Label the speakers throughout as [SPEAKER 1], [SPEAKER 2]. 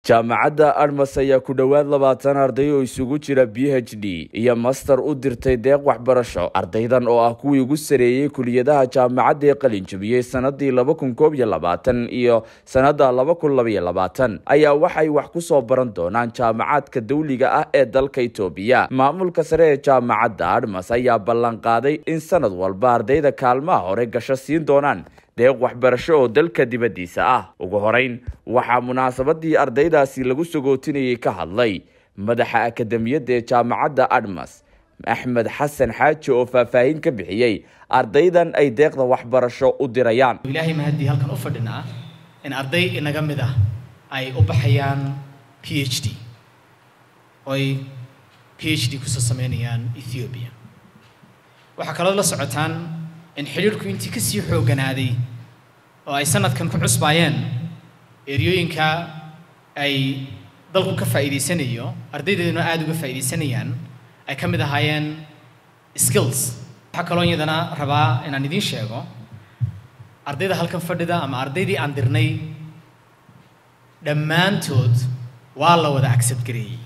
[SPEAKER 1] jaamacadda admas ayaa ku dhowaad labaatan arday oo isugu jira b h d iyo master u dirtay deeq waxbarasho ardaydan oo ah kuwii ugu sareeyey kuliyadaha jaamacadda ee qalinjabiyey sanadii laba kun koob iyo labaatan iyo sanada laba kun labaiyo labaatan ayaa waxay wax ku soo baran doonaan jaamacadka dawliga ah ee dalka itoobiya maamulka sare ee jaamacadda admas ayaa ballan qaaday in sanad walba ardayda kaalmaha hore gasho siin doonaan deeq waxbarasho oo dalka dibaddiisa ah ugu horeyn waxaa munaasabadii ardaydaasi lagu sagootinayay ka hadlay madaxa akademiyadda ee jaamacadda admas axmed xasan xaaji oo faahfaahin ka bixiyey ardaydan ay deeqda waxbarasho u dirayaan
[SPEAKER 2] ilaahay mahadii halkan u fadhinaa in arday inaga mid ah ay u baxayaan p h d oy p h d kusoo sameynayaan ethiopia waxaa kaloo la socotaan in xidhiirhku intii kasii xoogganaaday oo ay sanadkan ku cusbaayeen eryooyinka ay dalku ka faa'iidaysanayo ardaydeeduna aada uga faa'iidaysanayaan ay ka mid ahaayeen skills waxaa kaloo iyadana rabaa inaan idiin sheego ardayda halkan fadhida ama ardaydii aan dirnay dhammaantood waa la wada accept gareeyey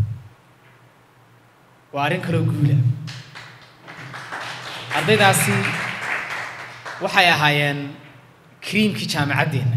[SPEAKER 2] waa arrin kaloo guula ardaydaasi waxay ahaayeen kriimkii jaamacaddeenna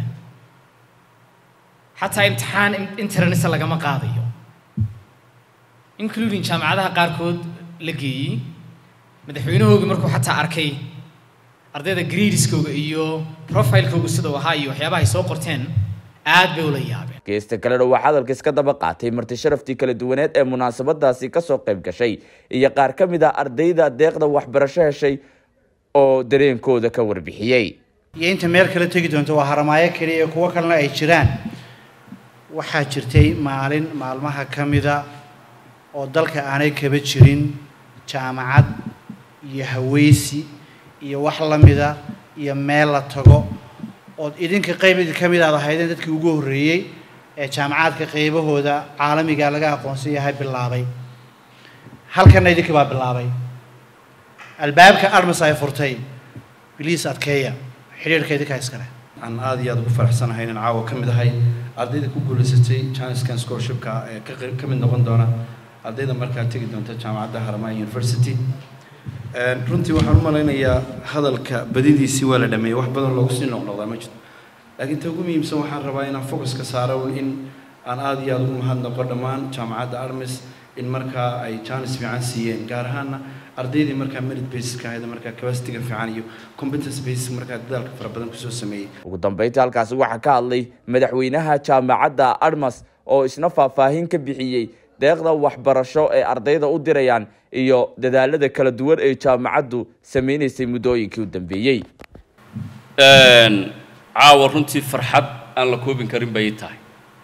[SPEAKER 2] xataa imtixaan internesa lagama qaadayo including jaamacadaha qaarkood la geeyey madaxweynahoogi markuu xataa arkay ardayda gradeskooga iyo profilekooga sidau ahaa iyo waxyaabaha ay soo qorteen aad bay ula yaabeen
[SPEAKER 1] geesta kalena waxaa hadalka iska daba qaatay marti sharaftii kala duwaneed ee munaasabadaasi kasoo qayb gashay iyo qaar ka mid ah ardayda deeqda waxbarasho heshay oo dareenkooda ka warbixiyey
[SPEAKER 3] iyo inta meel kale tegi doonto waa haramaayo keliya iyo kuwo kalena ay jiraan waxaa jirtay maalin maalmaha ka mida oo dalka aanay kaba jirin jaamacad iyo haweysi iyo wax la mida iyo meel la tago ood idinka qayb idin ka mid aad ahaydeen dadkii ugu horreeyey ee jaamacaadka qaybahooda caalamiga laga aqoonsan yahay bilaabay halkanna idinkii baa bilaabay albaabka armas ay furtay biliis adkeeya xidhiirhka idinkaa iskale
[SPEAKER 4] aan aada iyo aada ugu faraxsanahay inaan caawa ka mid ahay ardayda ku guulaysatay chancescan scholarshipka ee ka mid noqon doona ardayda markaa tegi doonta jaamacadda haramaya university runtii waxaan u malaynayaa hadalka badidiisii waa la dhameeyey wax badan loogu sii noqnoqdaa ma jirto laakiin ta ugu muhiimsan waxaan rabaa inaan focuska saaro in aan aada iyo aada ugu mahadnaqo dhammaan jaamacadda armis in markaa ay chance fiican siiyeen gaar ahaana ardaydii markaa merit basiska ahayd markaa capacity-ga fiican iyo competence basic markaa dadaalka fara badan kusoo sameeyey
[SPEAKER 1] ugu dambeyntii halkaasi waxaa ka hadlay madaxweynaha jaamacadda admas oo isna faahfaahin ka bixiyey deeqda waxbarasho ee ardayda u dirayaan iyo dadaalada kala duwan ee jaamacaddu sameynaysay muddooyinkii u dambeeyey
[SPEAKER 5] caawa runtii farxad aan la koobin karin bay tahay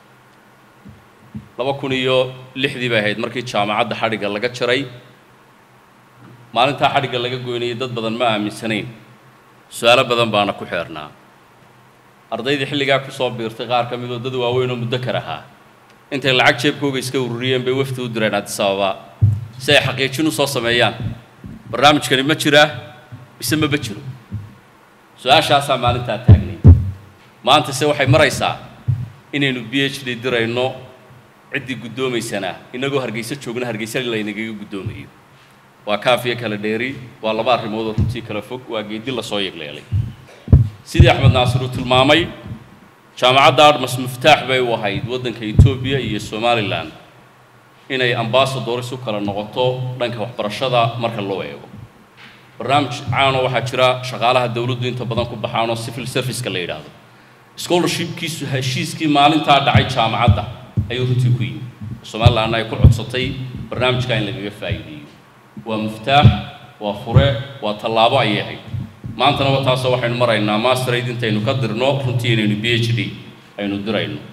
[SPEAKER 5] laba kun iyo lixdii bay ahayd markii jaamacadda xadhigga laga jaray maalintaa xadhigga laga goynayay dad badan ma aaminsanayn su-aalo badan baana ku xeernaa ardaydii xilligaa kusoo biirtay qaar ka midoo dad waaweyn oo muddo kar ahaa intay lacag jeebkooga iska ururiyeen bay wafdi u direen addis ababa si ay xaqiijin u soo sameeyaan barnaamijkani ma jiraa mise maba jiro su-aashaasaa maalintaa taagnay maanta se waxay maraysaa inaynu b h d dirayno ciddii guddoomaysanaa inagoo hargeyso joogna hargeysa laynagaga guddoomayo waa kaafiyo kala dheeri waa laba arrimoodoo runtii kala fog waa geedi lasoo yegleelay sidii axmed naasir uu tilmaamay jaamacadda admas muftaax bay u ahayd waddanka etoobiya iyo somalilan inay ambasadoris u kala noqoto dhanka waxbarashada marka loo eego barnaamij caano waxaa jira shaqaalaha dowladdu inta badan ku baxaanoo civil serviceka la yidhaahdo scholarshipkiisu heshiiskii maalintaa dhacay jaamacadda ayuu runtii ku yimi somalilanna ay ku codsatay barnaamijka in lagaga faa'iideeyo waa muftaax waa fure waa tallaabo ayay ahayd maantana wa taasoo waxaynu maraynaa masterade intaynu ka dirno runtii inaynu b h d aynu dirayno